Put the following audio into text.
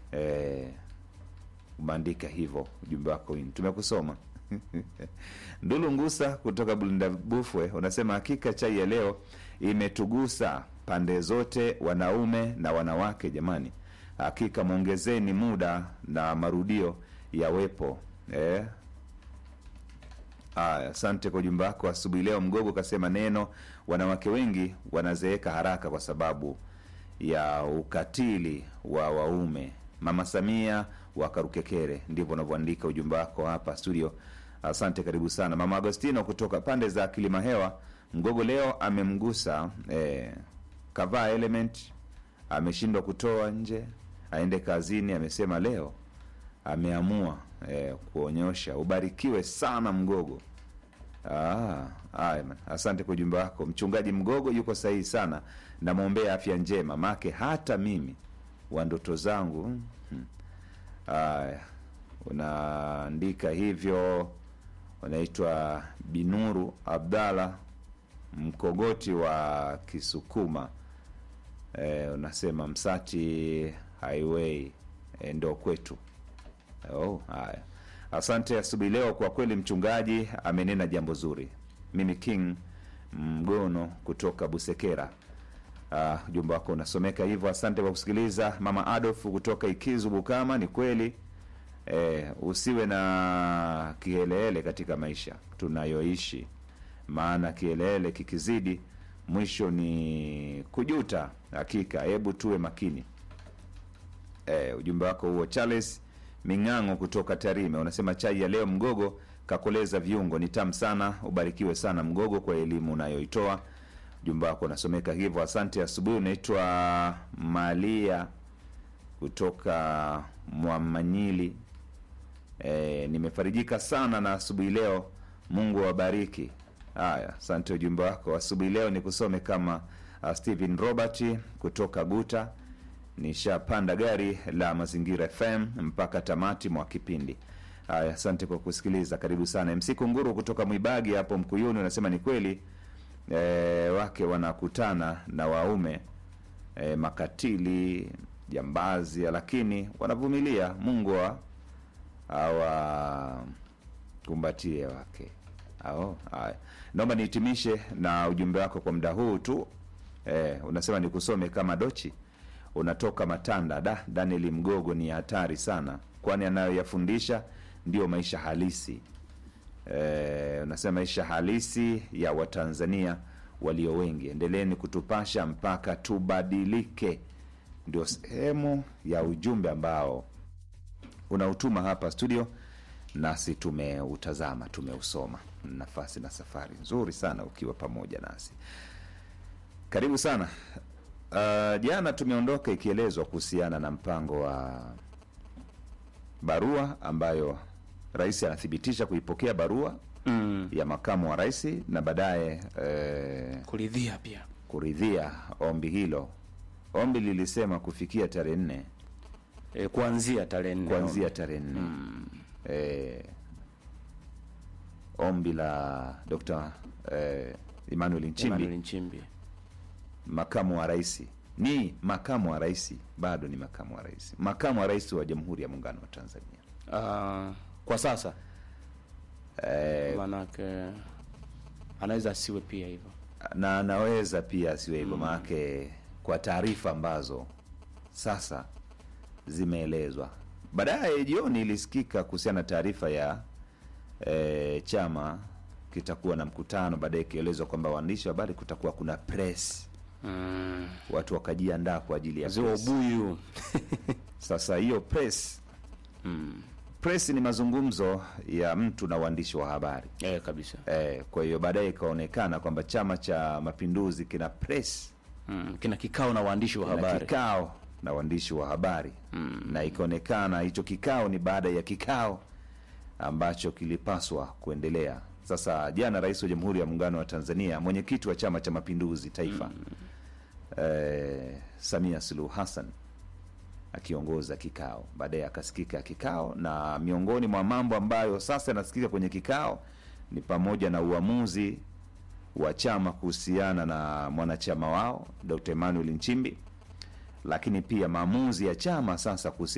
eh, umeandika hivyo ujumbe wako wini tumekusoma ndulu ngusa kutoka bulinda bufwe unasema hakika chai ya leo imetugusa pande zote wanaume na wanawake jamani hakika mwongezeni muda na marudio yawepo eh, Aya, asante kwa ujumbe wako asubuhi leo. Mgogo kasema neno, wanawake wengi wanazeeka haraka kwa sababu ya ukatili wa waume. Mama Samia wa Karukekere, ndivyo unavyoandika ujumbe wako hapa studio. Asante, karibu sana mama Agostino kutoka pande za Kilima Hewa. Mgogo leo amemgusa eh, kavaa element, ameshindwa kutoa nje, aende kazini. Amesema leo ameamua eh, kuonyosha. Ubarikiwe sana Mgogo. Ah, haya man. Asante kwa ujumbe wako. Mchungaji Mgogo yuko sahihi sana, namwombea afya njema, make hata mimi wa ndoto zangu. hmm. Haya, unaandika hivyo, unaitwa Binuru Abdalla Mkogoti wa Kisukuma. Eh, unasema Msati Highway eh, ndo kwetu. Oh, haya. Asante asubuhi leo, kwa kweli mchungaji amenena jambo zuri. Mimi King Mgono kutoka Busekera. Uh, ujumbe wako unasomeka hivyo. Asante kwa kusikiliza. Mama Adolf kutoka Ikizu Bukama, ni kweli eh, usiwe na kihelehele katika maisha tunayoishi, maana kihelehele kikizidi mwisho ni kujuta. Hakika, hebu tuwe makini. Eh, ujumbe wako huo Charles Ming'ang'o kutoka Tarime unasema chai ya leo Mgogo kakoleza viungo ni tamu sana. Ubarikiwe sana Mgogo kwa elimu unayoitoa. Ujumbe wako unasomeka hivyo, asante. Asubuhi unaitwa Malia kutoka Mwamanyili. E, nimefarijika sana na asubuhi leo, Mungu awabariki. Haya, asante ujumbe wako asubuhi leo. Ni kusome kama uh, Stephen Robert kutoka Guta nishapanda gari la Mazingira FM mpaka tamati mwa kipindi. Haya, asante kwa kusikiliza, karibu sana. MC Kunguru kutoka Mwibagi hapo Mkuyuni unasema ni kweli e, wake wanakutana na waume e, makatili jambazi, lakini wanavumilia. Mungu awakumbatie wake ao. Haya, naomba nihitimishe na ujumbe wako kwa muda huu tu. E, unasema nikusome kama Dochi unatoka Matanda. Da, Daniel Mgogo ni hatari sana, kwani anayoyafundisha ndiyo maisha halisi. E, unasema maisha halisi ya Watanzania walio wengi. Endeleeni kutupasha mpaka tubadilike, ndio sehemu ya ujumbe ambao unautuma hapa studio, nasi tumeutazama, tumeusoma. Nafasi na safari nzuri sana ukiwa pamoja nasi, karibu sana. Uh, jana tumeondoka ikielezwa kuhusiana na mpango wa barua ambayo rais anathibitisha kuipokea barua mm. ya makamu wa rais na baadaye eh, kuridhia pia kuridhia ombi hilo. Ombi lilisema kufikia tarehe nne e, kuanzia tarehe nne kuanzia tarehe nne eh, ombi la Dr. eh, Emmanuel Nchimbi Emmanuel Nchimbi makamu wa rais ni makamu wa rais, bado ni makamu wa rais, makamu wa rais wa Jamhuri ya Muungano wa Tanzania. uh, kwa sasa Eh, maanake anaweza asiwe pia hivyo na anaweza pia asiwe hivyo, maanake kwa taarifa ambazo sasa zimeelezwa. Baadaye jioni ilisikika kuhusiana na taarifa ya eh, chama kitakuwa na mkutano, baadaye ikielezwa kwamba waandishi wa habari kutakuwa kuna press, mm. watu wakajiandaa kwa ajili ya ziwa press. ubuyu Sasa hiyo press mm. press ni mazungumzo ya mtu na waandishi wa habari e, kabisa eh, kwa hiyo baadaye ikaonekana kwamba Chama cha Mapinduzi kina press mm. kina kikao na waandishi wa kina habari kikao na waandishi wa habari na ikaonekana hicho kikao ni baada ya kikao ambacho kilipaswa kuendelea. Sasa jana, Rais wa Jamhuri ya Muungano wa Tanzania, mwenyekiti wa Chama cha Mapinduzi Taifa eh, Samia Suluhu Hassan akiongoza kikao, baadaye akasikika kikao, na miongoni mwa mambo ambayo sasa yanasikika kwenye kikao ni pamoja na uamuzi wa chama kuhusiana na mwanachama wao Dr. Emmanuel Nchimbi, lakini pia maamuzi ya chama sasa kuhusiana